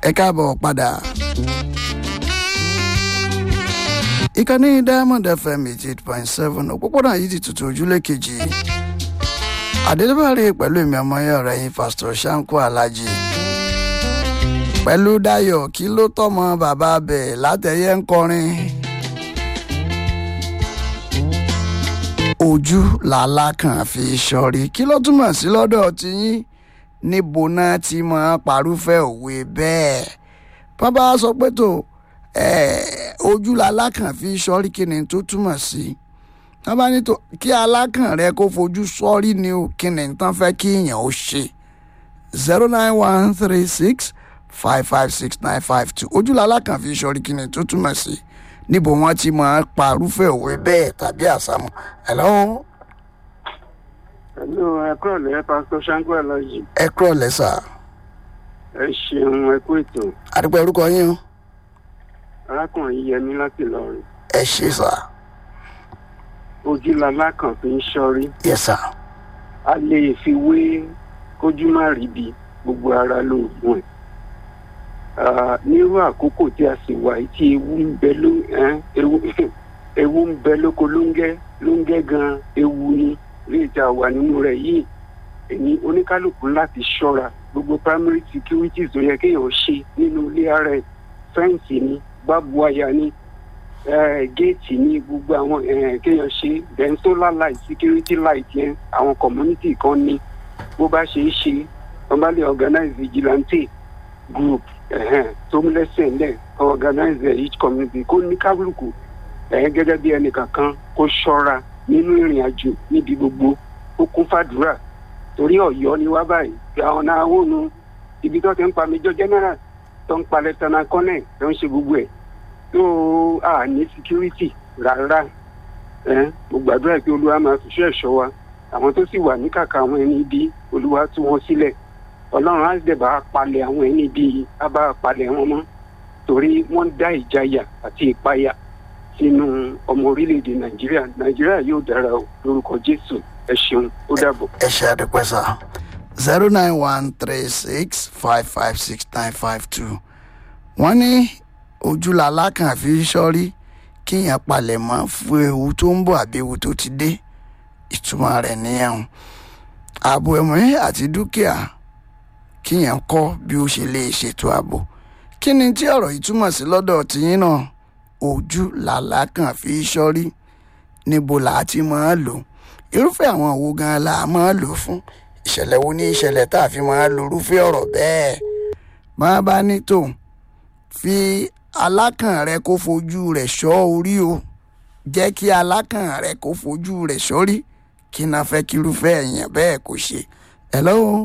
ẹ káàbọ̀ padà. ìkànnì diamond fm eighty eight point seven òpópónà yìí ti tutù ojúlé kejì àdélébàárẹ̀ pẹ̀lú èmi ọmọ yẹn ọ̀rẹ́ yín pásítọ̀ sanko alájí pẹ̀lú dayo kí ló tọ́mọ bàbá bẹ̀ látẹ̀yẹ ń kọrin ojú làlá kan fi sọrí kí ló túmọ̀ sí lọ́dọ̀ tiyín níbo náà ti máa parúfẹ́ òwe bẹ́ẹ̀ wọ́n bá sọ pé tó ojú lalákàn fi sọrí kí ni tó túmọ̀ sí wọ́n bá ní tó kí alákàn rẹ kó fojú sọrí ni o kí ni tán fẹ́ kí èèyàn ó ṣe zero nine one three six five five six nine five two ojú lalákàn fi sọrí kí ni tó túmọ̀ sí níbo wọ́n ti máa parúfẹ́ òwe bẹ́ẹ̀ tàbí àsámọ́ hello. Hello, ẹ kúrò lẹ́yìn pásítọ̀ Ṣáńkó Ẹlọ́jì. ẹ kúrò lẹ́sà Ẹ ṣeun ẹ kú ètò. àdúgbò orúkọ yín o Arákùnrin Yẹmí láti Ìlọrin. ẹ ṣe sà Ojú lalá kan fi ń ṣọ́rí. yẹ sà A lè fi wé kójú má ríbi gbogbo ara lóògùn ẹ̀. Ah, Nírú àkókò tí a sì wà yìí tí ewu ń bẹ ló ẹ́n, ewu ewu ń bẹ lóko lóńgẹ́ lóńgẹ́ gan ewu ni léè tá a wà nínú rẹ̀ yìí. Èmi oníkálukú láti ṣọ́ra gbogbo primary security tó yẹ kéèyàn ṣe nínú ilé ara ẹ̀ fẹ́ǹsì ni bábu aya ni eh, géètì ní gbogbo àwọn eh, kéèyàn ṣe then solar light security light yẹn àwọn community kan ní bó bá ṣe é ṣe wọ́n bá lè organize vigilante group eh, tó ń lẹ́sẹ̀ ńlẹ̀ kó organize each community kó ní kálukú eh, gẹ́gẹ́ bí ẹnìkankan kó ṣọ́ra nínú ìrìn àjò níbi gbogbo ó kún fàdúrà torí ọ̀yọ́ ni wá báyìí àwọn náà wò nu ibi tó ti ń pa major general tó ń pa lieutenant colonel tó ń ṣe gbogbo ẹ̀ tó a ní security rárá ẹ mo gbàdúrà pé olúwa máa fiṣẹ́ ẹ̀ṣọ́ wa àwọn tó sì wà ní kàkà àwọn ẹni ibi olúwa tú wọn sílẹ̀ ọlọ́run á dẹ̀ bá a palẹ̀ àwọn ẹni ibi á bá a palẹ̀ wọn mọ́ torí wọ́n dá ìjayà àti ìpayà sínú ọmọ orílẹ̀-èdè nàìjíríà nàìjíríà yóò dára o lórúkọ jésù ẹ ṣeun ó dàbọ̀. ẹ ṣe àdúpẹ́ sà zero nine one three six five five six nine five two wọ́n ní ojú lalákàn fi sọ́rí kíyàn palẹ̀ mọ́ fún ewu tó ń bọ̀ àbí ewu tó ti dé ìtumọ̀ rẹ̀ nìyẹn ààbò ẹ̀mí àti dúkìá kíyàn kọ́ bí ó ṣe lè ṣètò ààbò kí ni tí ọ̀rọ̀ yìí túmọ̀ sí lọ́dọ̀ tìyín náà ojú làlákàn fi sọ́rí níbo làá ti máa lò irúfẹ́ àwọn òwò gan-an la máa lò fún ìṣẹ̀lẹ̀ wo ní ìṣẹ̀lẹ̀ tá a fi máa lo irúfẹ́ ọ̀rọ̀ bẹ́ẹ̀ máa bá ní tò fi alákàn rẹ kó fojú rẹ̀ ṣọ́ orí o jẹ́ kí alákàn rẹ kó fojú rẹ̀ ṣọ́rí kí n fẹ́ kí irúfẹ́ èèyàn bẹ́ẹ̀ kó ṣe. hello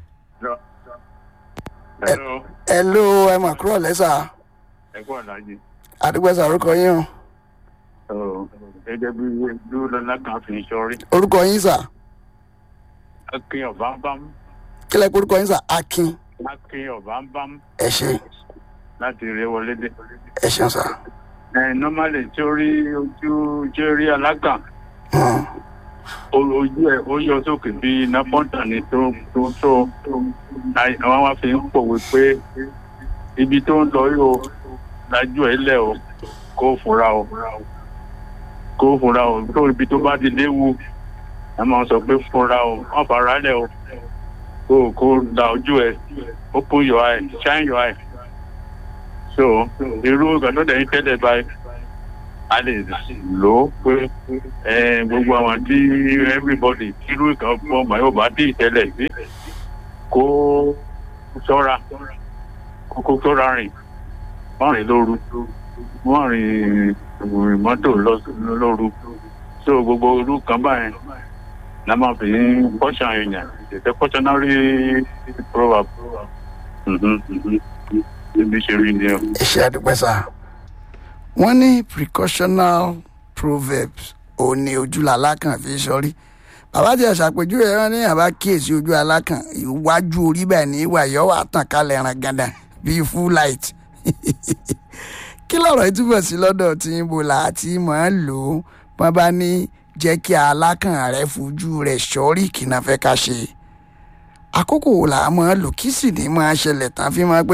Hello. hello ẹ mà kúrò lẹ́sà Ẹ kú àdájì. àdúgbò sàrúkọ yín o Ọ̀, Gẹ́gẹ́ bí dúró lọ́la kan fi ń sọrí. orúkọ yín sà Akin ọ̀bámbám. kílẹ̀ pé orúkọ yín sà akin Akin ọ̀bámbám ẹ ṣe láti rẹ wọlé dé. ẹ ṣeun sà. Ẹ nọ́málì tí ó rí ojú tí ó rí alágàn. Hmm. o- Ojú ẹ̀ ó yọ sókè bí iná pọ́ńtà ni tó tó tó. Láì- Àwọn wá fi ń pòwe pé ibi tó ń lọ yóò lájú ẹ̀ lẹ̀ o kó fura o kó fura o tó ibi tó bá ti léwu ẹ máa sọ pé fura o wọn fara lẹ o kó kó da ojú ẹ open your eye shine your eye so irú ìgbà tó dẹ̀ ń tẹ́lẹ̀ báyìí a lè lò ó pé ẹ, gbogbo àwọn tí everybody irú ìkan fún ọmọ yóò bá dé ìtẹ́lẹ̀ sí kó ṣọ́ra kó kó ṣọ́ra rìn wọ́n rìn lóru wọ́n rìn rìn mọ́tò lọ- lóru so gbogbo irú kan báyìí la máa fi ń kọ́ṣà èèyàn it's a cautionary proverb Mhm, mhm. níbi ṣe rí ni o. ẹ ṣe àdúpẹ́ sà. wọ́n ní precautional proverbs ò ní ojú làlákàn fi sọrí bàbá tí ẹ ṣàpèjúwe rán ní àbá kíyèsí ojú alákàn iwájú orí bẹ́ẹ̀ ní ìwà yọ wà tàn kálẹ̀ ẹran gàdà bíi full light kí lọ̀rọ̀ ìtúbọ̀ sí lọ́dọ̀ tí ń bo làátí máa ń lò ó wọ́n bá ní jẹ́ kí alákàn rẹ̀ fojú rẹ̀ sọ́rí kí náà fẹ́ ká ṣe àkókò wo là á máa lò kí sì ní máa ṣẹlẹ̀ tán fi máa pé tó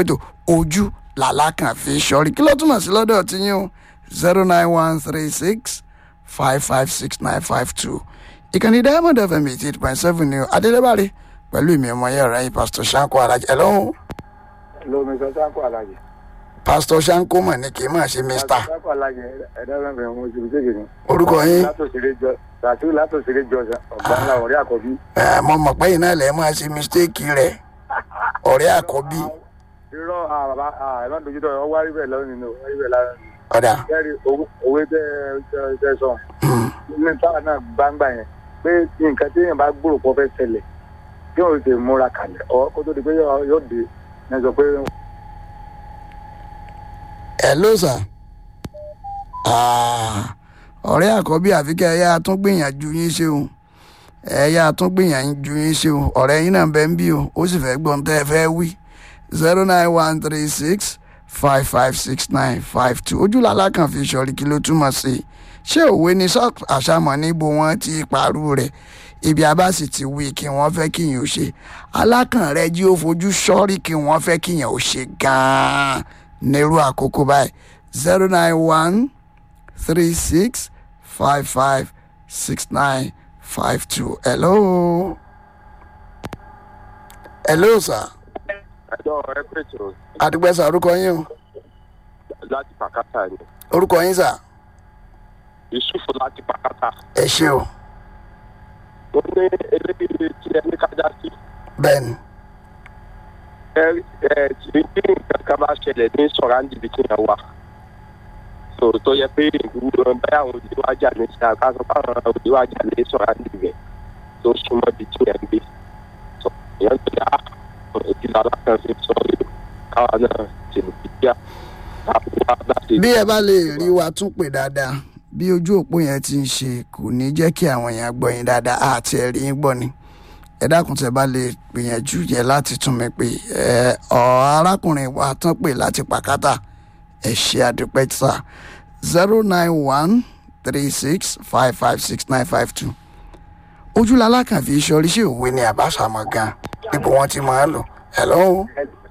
ojú làlákàn fi sọrí kí ló túmọ̀ sí lọ́dọ̀ tí yín o zero nine one three six five five six nine five two ìkànnì diamond fm eighty eight point seven ni o adélébárí pẹ̀lú ìmì ọmọ yẹn ọ̀rẹ́ yìí pásítọ̀ sanko alájẹ ẹ̀ lọ́hùn lómi sọ sáńkó alájẹ. pásítọ̀ sanko mọ̀ ní kì í máa ṣe mr sáńkó alájẹ ẹ̀dá fẹ́fẹ́ mo ti fi ṣèṣe ni. orúkọ yín látòsílẹ̀ jọ tàtú látòsílẹ̀ jọ ọ̀gbà ńlá ọ̀rẹ́ àkọ́bí. ẹ̀ mo mọ̀ pé iná lẹ̀ máa ṣe mistake rẹ̀ ọ̀rẹ́ àkọ́bí irọ́ àbá ẹ̀rọ dojútó ọ wá rí bẹ́ẹ̀ lọ́rùn nínú wá rí bẹ́ẹ̀ lára nínú. ọ̀dà kẹ́rì òwe tẹ́ ẹ tẹ́ sọ ní táwọn náà gbangba yẹn pé nǹkan tí èèyàn bá gbòòrò pọ̀ fẹ́ ṣẹlẹ̀ kí wọ́n ti múra kalẹ̀ ọ̀ kó tó di pé yóò dé ní sọ pé ẹ̀ ló sà ọ̀rẹ́ àkọ́bí àfikẹ́ ẹ̀yà tún gbìyànjú yín ṣe o ẹ̀yà tún gbìyànjú yín ṣe o ọ̀rẹ́ yín náà bẹ́ẹ̀ ń bí o ó sì fẹ́ gbọ́n tẹ́ ẹ fẹ́ wí zero nine one three six five five six nine five two ojúlàlá kan fi sọ̀rí kí ló túmọ̀ sí i ṣé òwe ni sọ́ọ̀kì àṣàmọ̀ níbo wọ́n ti parú rẹ̀ ibi abá sì ti wí kí wọ́n fẹ́ kíyàn ó ṣe alákàn rẹ jí ó fojú sọ́ọ̀rí kí wọ́n fẹ́ kíyàn ó ṣe gan-an nírú àkókò báyìí zero nine one three six five five six nine five two hello hello sir ẹjọ́ ẹ pèsè adúgbẹ́sà orúkọ yín o láti pàkátà ni orúkọ yín sà yusufu láti pàkátà. ẹ ṣe o ó ní eléyìí tí ẹ ní kájá sí. bẹ́ẹ̀ ni ẹ ẹ tí bí nǹkan kan bá ṣẹlẹ̀ ní sọ̀ráǹdì bí tí yẹn wà. tó tó yẹ pé ìwúrọ̀ báyà àwọn òdiwájà ní ṣe àkàtọ̀ fáwọn òdiwájà ní sọ̀ráǹdì rẹ̀ tó súnmọ́ bí tí yẹn ń gbé. tó yẹn tó yà á ìdílé alákànṣe sọ yìí káwa náà ti lè fi díà láti wá láti. bí ẹ bá lè rí wa tún pè dáadáa bí ojú òpó yẹn ti ń ṣe kò ní jẹ́ kí àwọn èèyàn gbọ́ yín dáadáa àti ẹ̀rí yín gbọ́ ni ẹ dákun tẹ bá lè gbìyànjú yẹn láti tún mi pè ẹ ọ arákùnrin wa tán pè láti pàkátà ẹ ṣe àdúpẹ́ sà zero nine one three six five five six nine five two ojúlala kan fi iṣẹ́ oríṣi òwe ni àbáṣàmọ̀ gan níbo wọ́n ti máa ń lò hello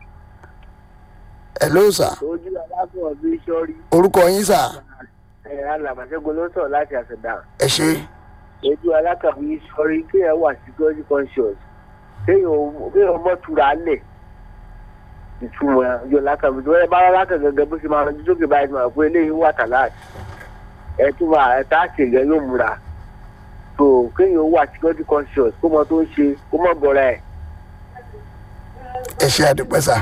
hello sà ojú aláfọ̀ bí sọ́rí orúkọ yín sà ẹ̀ alàmọ̀ṣẹ́gun ló sọ̀rọ̀ láti àṣẹdá ẹ ṣe ojú alákàbí sọ́rí kéèyàn wà security conscious kéèyàn kéèyàn mọ́ tura lẹ̀ ìtumọ̀ ojú alákàbí tó wọ́n bá alákà gẹ́gẹ́ bó ṣe máa rọjú sókè báyìí máa pé eléyìí wà tàláàtì ẹ̀ tún máa ẹ̀ tá àṣẹ yẹn yóò múra tó kéèyàn wà security conscious kó mọ tó ń ṣe kó mọ bọ̀rọ̀ ẹ̀ ẹ ṣe àdúpẹ́ sà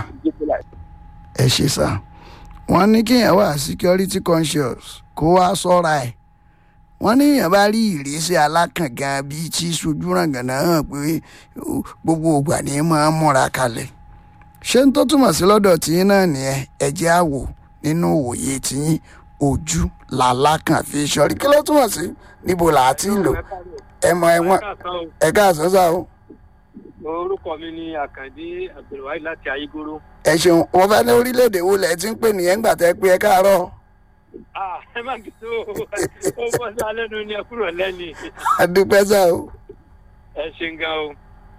ẹ ṣe sà wọ́n ní kéèyàn wà security conscious kó wá sọ́ra ẹ̀ wọ́n ní èèyàn bá rí ìrísí alákàngan bíi tí sojú ràngànà hàn pé ó, gbogbo ògbà ni máa ń múra kalẹ̀ ṣé n tó túmọ̀ sí lọ́dọ̀ tiyín náà nìyẹn ẹ jẹ́ á wò nínú òye tiyín ojú làlákàn fi sọrí kí ló túmọ̀ sí níbo là á ti ń lò ẹ mọ ẹ wọn ẹ káàsán sá o orúkọ mi ni àkàndé abdulwahid láti ayégoro. ẹ ṣeun wọn fẹ́ ní orílẹ̀-èdè wo lẹ̀ ti ń pè nìyẹn ńgbà tẹ́ pé ẹ káàárọ̀ ah ẹ má kí tó ó bọ́ sí alẹ́ nu ni ẹ kúrò lẹ́ni adúpẹ́ sá o ẹ ṣe ń gan o.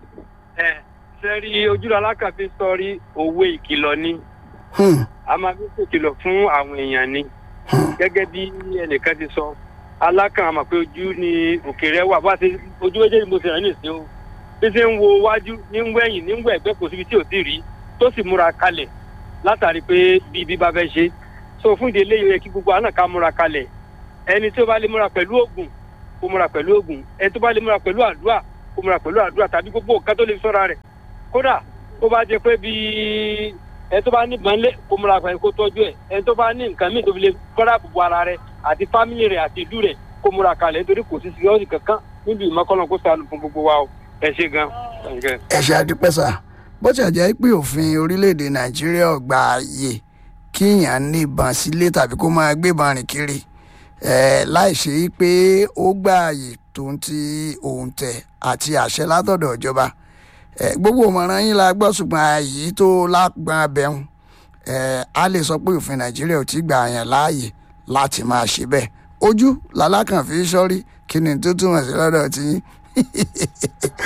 ẹ sẹ́rí ojúlọ alákàfin sọrí òwe ìkìlọ̀ ni Hmm, a máa fi ṣèkìlọ̀ fún àwọn èèyàn ni gẹ́gẹ́ bí ẹnìkan ti sọ alákàn àmọ̀ pé ojú ni òkèèrè wà bá ti ojú méjèèjì mo ti rìn nìsín o bí ṣe ń wo wájú ní ń wẹ̀yìn ní ń wẹ̀ ẹgbẹ́ kò síbi tí ò ti rí tó sì múra kalẹ̀ látàrí pé bí ibi bá fẹ́ ṣe so fún ìdí eléyìí ó yẹ kí gbogbo àná ká múra kalẹ̀ ẹni tó bá lè múra pẹ̀lú ògùn kó múra pẹ̀lú ògùn ẹni tó bá lè múra pẹ̀lú àdúrà kó múra pẹ̀lú àdúrà tàbí gbogbo nǹkan tó lè sọ́ra rẹ̀ kódà tó bá jẹ pé bíi ẹni tó bá ní ìbánlé kó múra pẹ̀lú kó tọ́jú ẹ̀ ẹni tó bá ní nǹkan míì tó fi lè kọ́dà bùbù ara rẹ̀ àti fámìlì rẹ̀ àti ìlú rẹ̀ kó múra kalẹ̀ nítorí kò sí síyọ́ọ̀sì kankan níbi ìmọ̀kànlá kó sànù fún gbogbo wa o ẹ ṣe gan. ẹ ṣe adúpẹ́ sá bó ti jẹ́ pé òfin orílẹ̀-èdè nàìjíríà ò gba ààyè kíyàn ní ìbọn sílé tàbí kó máa gbébọn rìn kiri eh, láì ṣe é pé ó gba ààyè tó ń ti òǹtẹ̀ àti àṣẹ látọ̀dọ̀ ìjọba Eh, gbogbo ìmọ̀ràn yín la gbọ́ ṣùgbọ́n ààyè tó lágbọ́n abẹ́hùn eh, a lè sọ pé òfin nàìjíríà ò tí gbà yàn láàyè láti máa ṣe bẹ́ẹ̀ ojú làlákàn fi sọ́rí kí ni tó túmọ̀ sí lọ́dọ̀ tí yín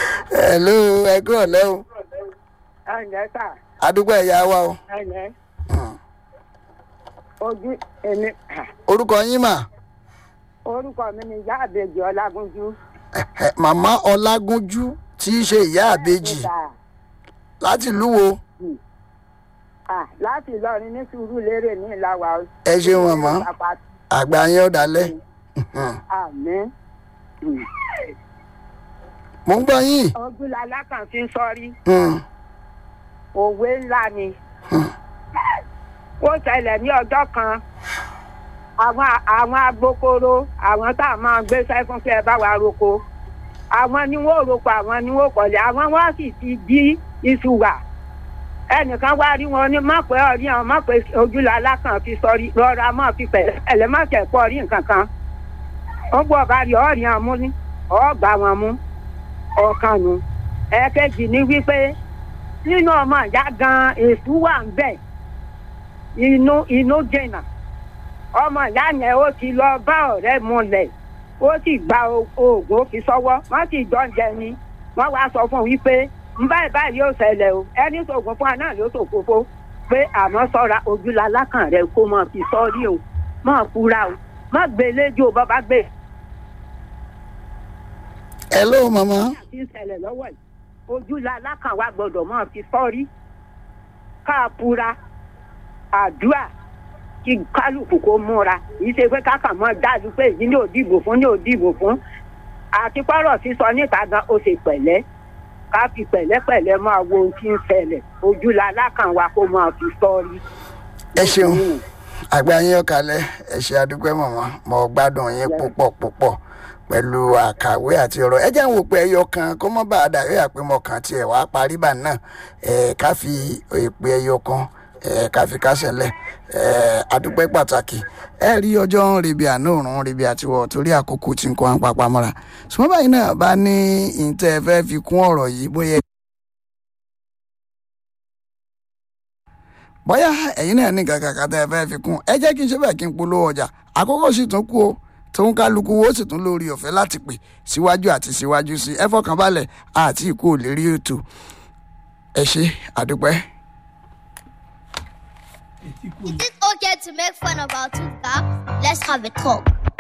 hello ẹ kúrọ̀ lẹ́hùn ẹ̀ǹdẹ́ sà adúgbò ẹ̀yà wa o ẹ̀ǹdẹ́ ojú èmi orúkọ yín mà orúkọ mi ni ìyá àbèjì ọlágúnjú. Ẹ̀hẹ̀, màmá ọlágúnjú tí í ṣe ìyá àbejì láti ìlú wo Ah, láti ìlọrin ní sùúrù lérè ní ìlàwà. ẹ ṣeun màmá àgbà yẹn ọ̀dàlẹ̀ àmì mò ń gbọ́ yín ojú lalákàn fi ń sọrí Hmm, òwe ńlá ni. ó ṣẹlẹ̀ ní ọjọ́ kan àwọn àwọn agbókoro àwọn tá a máa gbé sẹ́fún fún ẹ bá wa roko àwọn ni wọ́n roko àwọn ni wọ́n kọ̀lé àwọn wọ́n sì ti jí iṣu wà ẹnìkan wá rí wọn ní mọ̀pẹ́ ọ̀rí àwọn mọ̀pẹ́ ojúlá alákàn fi sọrí rọra mọ̀ fi pẹ̀lẹ́ pẹ̀lẹ́ má kẹ̀ pọ̀ rí nǹkan kan wọ́n gbọ́ ọba rí ọ̀rí àwọn mú ní ọ̀ọ́gbà wọn mú ọ̀kan nu ẹ̀ẹ́kejì ní wípé nínú ọmọ ìyá gan èṣù wà ń bẹ̀ inú inú jìnnà ọmọ ìyá yẹn ó ti lọ bá ọ̀rẹ́ múlẹ̀ ó sì gba o- oògùn ó fi sọ́wọ́ wọ́n sì jọ ń jẹ ni wọ́n wá sọ fún un wípé ń báyìí báyìí yóò ṣẹlẹ̀ o ẹni sògùn fún wa náà ló sòfófó pé àmọ́ sọ́ra ojúla lákàn rẹ kó mọ̀ fi sọ́ọ́rí o mọ̀ fura o mọ̀ gbé léjò bàbá gbé hello màmá tí ń ṣẹlẹ̀ lọ́wọ́ yìí ojúla lákàn wa gbọ́dọ̀ mọ̀ fi sọ́ọ́rí ká fura àdúrà kí kálukú kó múra kì í ṣe pé kákan mọ́ dájú pé èyí ní òdìbò fún ní òdìbò fún àti pọ́rọ̀ sísọ níta gan ó ṣe pẹ̀lẹ́ ká fi pẹ̀lẹ́pẹ̀lẹ́ máa wo ohun tí ń ṣẹlẹ̀ ojúla lákàn wa kó máa fi sọ́ọ́rí. ẹ ṣeun àgbà yín ọ̀kàlẹ̀ ẹ ṣe àdúpẹ́ màmá mo gbádùn yín púpọ̀ púpọ̀ pẹ̀lú àkàwé àti ọ̀rọ̀ ẹ jẹ́ ń wò pé ẹyọ kan kó mọ́ bá a dàrí àpémọ̀ kan tiẹ̀ wá parí bà náà ẹ̀ ká fi èpè ẹyọ kan ẹ̀ ká fi kásẹ̀lẹ̀ ẹ̀ àdúpẹ́ pàtàkì ẹ rí ọjọ́ ń rebi àná òrùn rebi àtiwọ̀ torí àkókò tí ń kọ́ wọn papá mọ́ra ṣùgbọ́n báyìí náà bá ní ìtẹ́ fẹ́ fi kún ọ̀rọ̀ yìí bóyá bóyá ẹ̀yin náà ní kankan kan tẹ́ ẹ fẹ́ fi kún ẹ jẹ́ kí n ṣe bẹ́ẹ̀ kí n polówó ọjà àkókò sì tún kú o tóun kálukú wo sì tún lórí ọ̀fẹ́ láti pè síwájú àti síwájú sí ẹ fọkàn balẹ̀ àti ìkú ò lè rí ètò ẹ ṣe àdúpẹ́. Is it okay to make fun of our two cops? Let's have a talk.